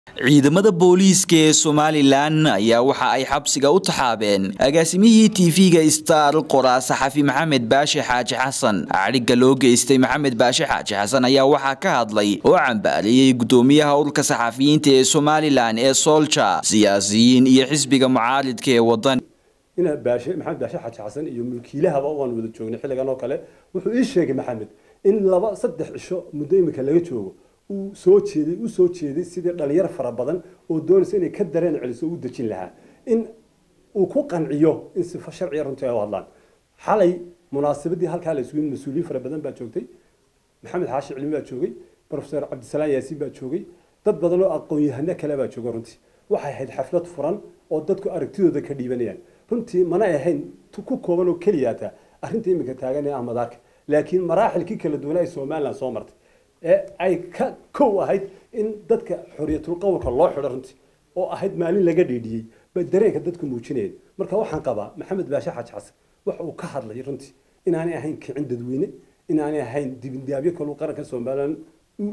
ciidamada booliiska ee somalilan ayaa waxa ay xabsiga u taxaabeen agaasimihii tv-ga star qoraa saxafi maxamed baashe xaaji xasan cadhigga loo geystay maxamed baashe xaaji xasan ayaa waxaa ka hadlay oo cambaaliyey gudoomiyaha ururka saxafiyiinta ee somalilan ee solja siyaasiyiin iyo xisbiga mucaaridka ee wadan ina baashe maxamed baashe xaaji xasan iyo mulkiilahaba waan wada joognay xilligan oo kale wuxuu ii sheegay maxamed in laba saddex cisho muddo imika laga joogo uu soo jeeday u soo jeeday sidii dhalinyar fara badan oo doonaysa inay ka dareen celiso u dejin lahaa in uu ku qanciyo in sifo sharciya runtii ay u hadlaan xalay munaasabadii halkaa la isugu mas-uuliyiin fara badan baa joogtay maxamed xaashi cilmi baa joogay professor cabdisalaam yaasiin baa joogay dad badan oo aqoon-yahano kale baa jooga runtii waxay ahayd xaflad furan oo dadku aragtidooda ka dhiibanayaan runtii mana ahayn ku kooban oo keliyaata arrinta iminka taagan ee ahmadaarka laakiin maraaxilkii kala duwanaa ee somaliland soo martay ee ay ka kow ahayd in dadka xorriyatul qowlka loo xidho runtii oo ahayd maalin laga dhiidhiyey bay dareenka dadku muujinayeen marka waxaan qabaa maxamed baashe xaaji xasan waxa uu ka hadlay runtii inaanay ahayn kicin dadweyne inaanay ahayn dibindaabyo kaluu qaranka somaliland u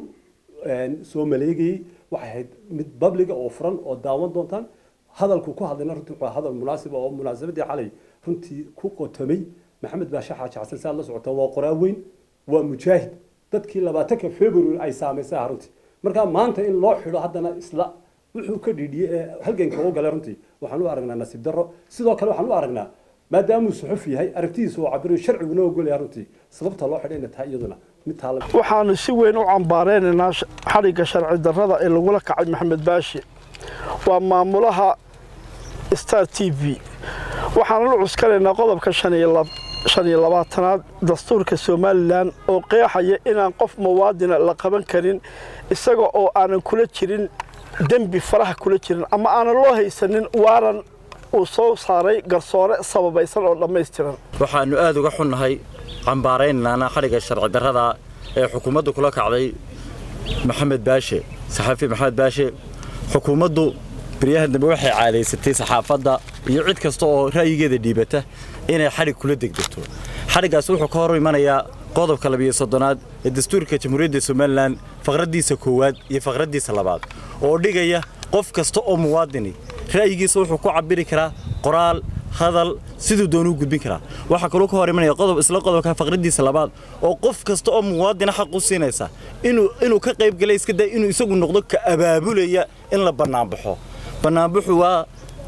soo maleegayey waxay ahayd mid babliga oo furan oo daawan doontaan hadalku ku hadlayna runtii wuxuu hadal munaasib oo munaasabadii xalay runtii ku qotomay maxamed baashe xaaji xasan si aad la socotaa waa qoraa weyn waa mujaahid dadkii labaatanka february ay saamaysay runtii marka maanta in loo xidho haddana isla wuxuu ka dhiidhiyey ee halganka u galay runtii waxaan u aragnaa nasiib darro sidoo kale waxaan u aragnaa maadaamuu suxuf yahay aragtidiisa oo cabirayo sharciguna ogolaya runtii sababta loo xidhay inay tahay iyaduna mid taala waxaanu si weyn u cambaareynanaa xadhigga sharci darrada ee lagula kacay maxamed baashi waa maamulaha star t v waxaanu la cuskanaynaa qodobka shan iyo labaatanaad dastuurka somalilan oo qeexaya inaan qof muwaadina la qaban karin isaga oo aanan kula jirin dembi faraha kula jirin ama aanan loo haysanin waaran uu soo saaray garsoore sababaysan oo dhammaystiran waxaannu aad uga xunnahay cambaaraynaana xadhigga sharci darrada ee xukuumaddu kula kacday maxamed baashe saxaafi maxamed baashe xukuumaddu baryahan dambe waxay caadaysatay saxaafadda iyo cid kasta oo ra'yigeeda dhiibata inay xadhig kula degdegto xadhiggaas wuxuu ka hor imanayaa qodobka labiyo soddonaad ee dastuurka jamhuuriyadda somalilan faqraddiisa koowaad iyo faqraddiisa labaad oo dhigaya qof kasta oo muwaadini ra'yigiisa wuxuu ku cabiri karaa qoraal hadal siduu doonuu gudbin karaa waxaa kaloo ka hor imanaya qodob isla qodobka faqraddiisa labaad oo qof kasta oo muwaadina xaq u siinaysa inuu inuu ka qayb galay iska day inuu isagu noqdo ka abaabulaya in la bannaanbaxo bannaanbaxu waa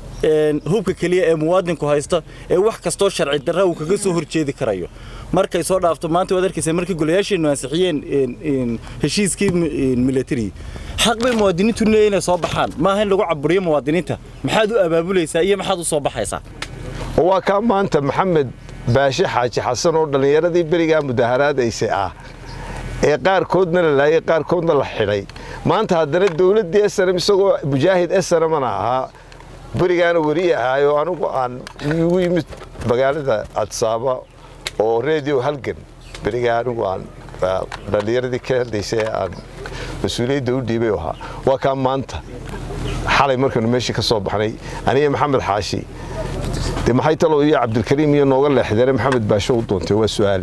hubka keliya ee muwaadinku haysta ee wax kastoo sharci darra uu kaga soo horjeedi karayo markay soo dhaafto maanta waad arkaysa markii golayaasheennu ansixiyeen heshiiskii military xaq bay muwaadiniintu leeyihin inay soo baxaan maaha in lagu caburiyo muwaadiniinta maxaad u abaabulaysaa iyo maxaad u soo baxaysaa waa kaa maanta maxamed baashe xaaji xasan oo dhallinyaradii berigaa mudaharaadaysay ah ee qaarkoodna la laayay qaarkoodna la xidhay maanta haddana dowladdii snm isagoo mujaahid snmna ahaa berigaana weri ahaayo anigu aan igu yimid magaalada adsaaba oo redio halgan berigaa anigu aan dhallinyaradii ka hadlaysay aan mas-uuliyadda u dhiibay ahaa waa kaa maanta xalay markaynu meeshii ka soo baxnay aniga maxamed xaashi dee maxay talow iyo cabdilkariim iyo nooga leexdeene maxamed baasho u doontay waa su'aale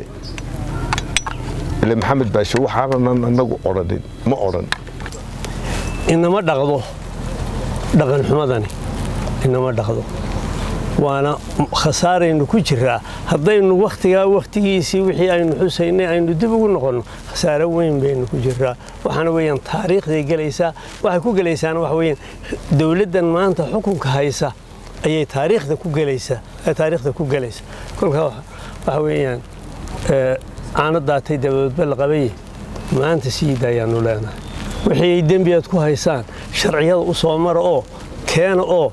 ile maxamed baasho waxaanan anagu odhanin ma odhan inama dhaqdo dhaqan xumadani inama dhaqdo waana khasaaraynu ku jiraa haddaynu wakhtigaa wakhtigiisii wixii aynu xusaynay aynu dib ugu noqonno khasaare weyn baynu ku jiraa waxaana weeyaan taariikhday gelaysaa waxay ku gelaysaana waxa weeyaan dowladdan maanta xukunka haysa ayay taariikhda ku gelaysaa taariikhda ku gelaysa kolkaa waxa weeyaan caano daatay dabadoodba la qabaye maanta siida ayaanu leenahay wixii ay dembi aad ku haysaan sharciyada u soo mara oo keena oo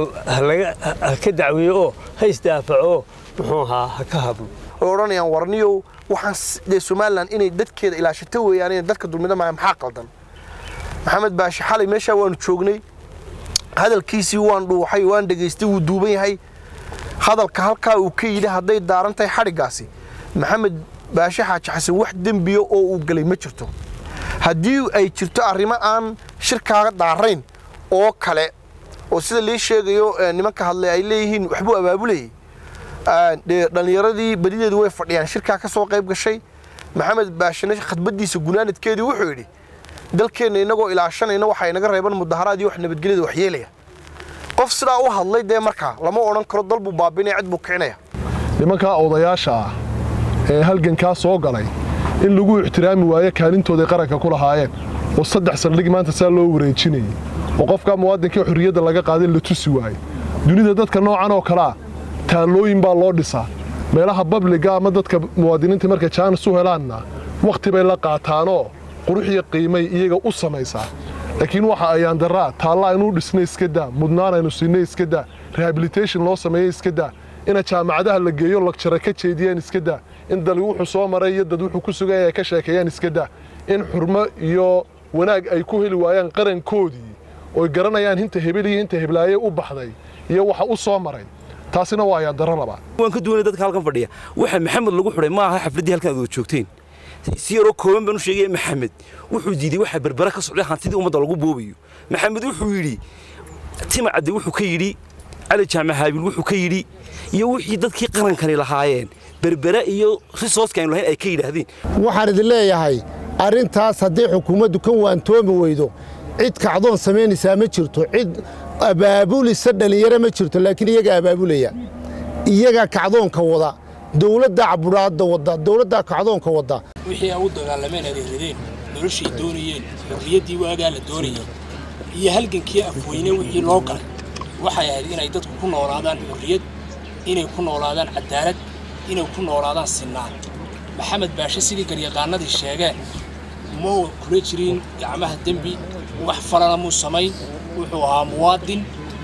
ha ka dacweeyo oo ha isdaafaco oo muxuu ahaa ha ka hadlo oo odhanayaan warniyow waxaan dee somalilan inay dadkeeda ilaashato weeyaan inay dadka dulmida maaha maxaa qaldan maxamed baashe xalay meeshaa waanu joognay hadalkiisii waan dhuuxay waan dhegaystay wuu duuban yahay hadalka halkaa uu ka yidhi hadday daaran tahay xadhiggaasi maxamed baashe xaaji xasan wax dembiya oo uu galay ma jirto haddii ay jirto arrimo aan shirkaaga daarayn oo kale oo sida lii sheegayo nimanka hadlay ay leeyihiin waxbuu abaabulayay dhallinyaradii badideedu way fadhiyaan shirkaa ka soo qayb gashay maxamed baashane khadbaddiisa gunaanadkeedii wuxuu yidhi dalkeenna inagoo ilaashanayna waxaa inaga reeban mudaharaad iyo wax nabadgelyada waxyeelaya qof sidaa u hadlay dee markaa lama odhan karo dal buu baabinaya cid buu kicinaya nimankaa odayaasha ah ee halgankaa soo galay in lagu ixtiraami waayo kaalintooday qaranka ku lahaayeen oo saddex saldhig maanta saa loo wareejinayay oo qofkaa muwaadinkai xorriyadda laga qaaday la tusi waayo dunida dadka noocan oo kalea taallooyin baa loo dhisaa meelaha babliga ama dadka muwaadiniinta markay jaanis u helaanna wakhti bay la qaataanoo quruxiyo qiimay iyaga u samaysaa laakiin waxa ayaan daraa taalla aynuu dhisnay iska daa mudnaan aynu siinay iska daa rehabilitation loo sameeyey iska daa ina jaamacadaha la geeyo lagjara ka jeediyaan iska daa in dali wuxuu soo maray iyo dad wuxuu ku sugaya ay ka sheekeeyaan iska daa in xurmo iyo wanaag ay ku heli waayaan qarankoodii oy garanayaan hinta hebel iyo hinta heblaaye u baxday iyo waxa u soo maray taasina waa ayaan daro labaa waan ka duwanay dadka halkan fadhiya waxa maxamed lagu xidhay ma aha xafladdii halkan aad wada joogteen si yaroo kooban baan u sheegaya maxamed wuxuu diiday waxa berbera ka socday hantidii ummadda lagu boobayo maxamed wuxuu yidhi tima cadde wuxuu ka yidhi cali jaamac haabil wuxuu ka yidhi iyo wixii dadkii qarankani lahaayeen berbera iyo risooska aynu lahayn ay ka yidhaahdeen waxaan idin leeyahay arrintaas haddii xukuumaddu ka waantoomi weydo cid kacdoon samaynaysaa ma jirto cid abaabulisa dhallinyaro ma jirto laakiin iyagaa abaabulaya iyagaa kacdoonka wada dowladdaa cabudhaadda wadda dowladdaa kacdoonka wadda wixii ay u dagaalameen adeeradeen noloshay doonayeen xorriyaddii waagaa la doonayay iyo halgankii afweyne wixii loo galay waxay ahayd inay dadku ku noolaadaan xorriyad inay ku noolaadaan cadaalad inay ku noolaadaan sinnaan maxamed baashe sidii garyaqaanadii sheegeen mau kula jirin gacmaha dembi wax falana muu samayn wuxuu ahaa muwaadin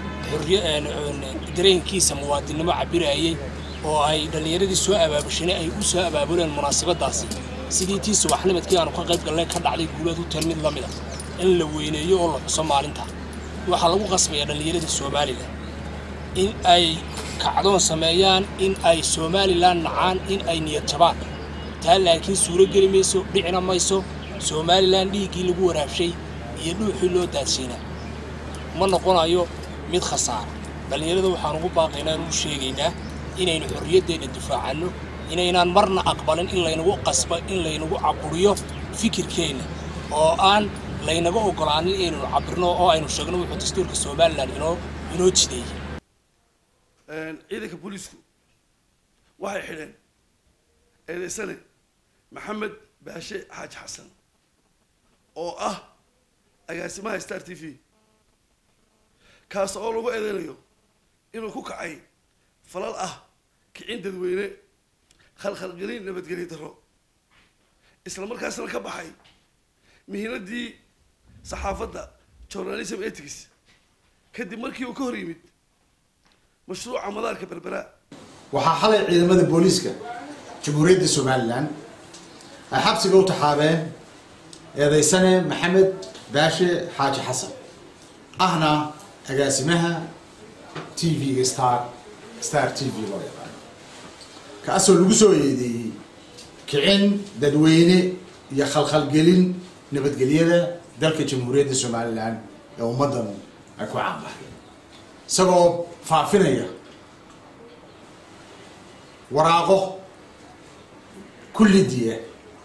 dareenkiisa muwaadinnimo cabirayay oo ay dhallinyaradii soo abaabushanay ay u soo abaabuleen munaasabaddaasi sidii tii subaxnimadkii aanu ka qayb galnay ka dhacday guuleed u tar mid la mida in la weyneeyo oo la xuso maalinta waxaa lagu qasbayaa dhallinyaradii somalilan in ay kacdoon sameeyaan in ay somalilan nacaan in ay niyad jabaan taa laakiin suuro geli mayso dhicina mayso somalilan dhiiggii lagu waraabshay iyo dhuuxii loo daadsiinaa ma noqonayo mid khasaara dhallinyarada waxaan ugu baaqaynaa anu sheegaynaa inaynu xorriyaddeenna difaacanno inaynaan marna aqbalin in laynagu qasba in laynagu caburiyo fikirkeenna oo aan laynaga oggolaanin inaynu cabirno oo aynu sheegno wuxuu dastuurka somalilan inoo inoo jideeyey ciidanka booliisku waxay xidheen eedaysane maxamed baashe xaaji xasan oo ah agaasimaha star t v kaas oo lagu eedeynayo inuu ku kacay falal ah kicin dadweyne khalkhalgelin nabadgelyo darro isla markaasna ka baxay mihinadii saxaafadda journalism ethics kadib markii uu ka hor yimid mashruuca madaarka berbera waxaa xalay ciidamada booliiska jamhuuriyadda somalilan ay xabsiga u taxaabeen eedaysane maxamed baashe xaaji xasan ahna agaasimaha t v-ga star star t v loo yaqaano kaasoo lagu soo eedeeyey kicin dadweyne iyo khalkhalgelin nabadgelyada dalka jamhuuriyadda somalilan ee ummaddan ay ku caanbaxday isagoo faafinaya waraaqo kullidiya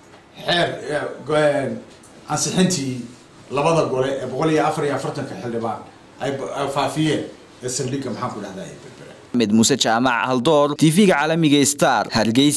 xeer ansixintii labada gole ee boqol iyo afar iyo afartanka xildhibaan ay faafiyeen ee saldhigga maxaan ku dhahdaa mid muuse jaamac haldoor tv-ga caalamiga star hargeysa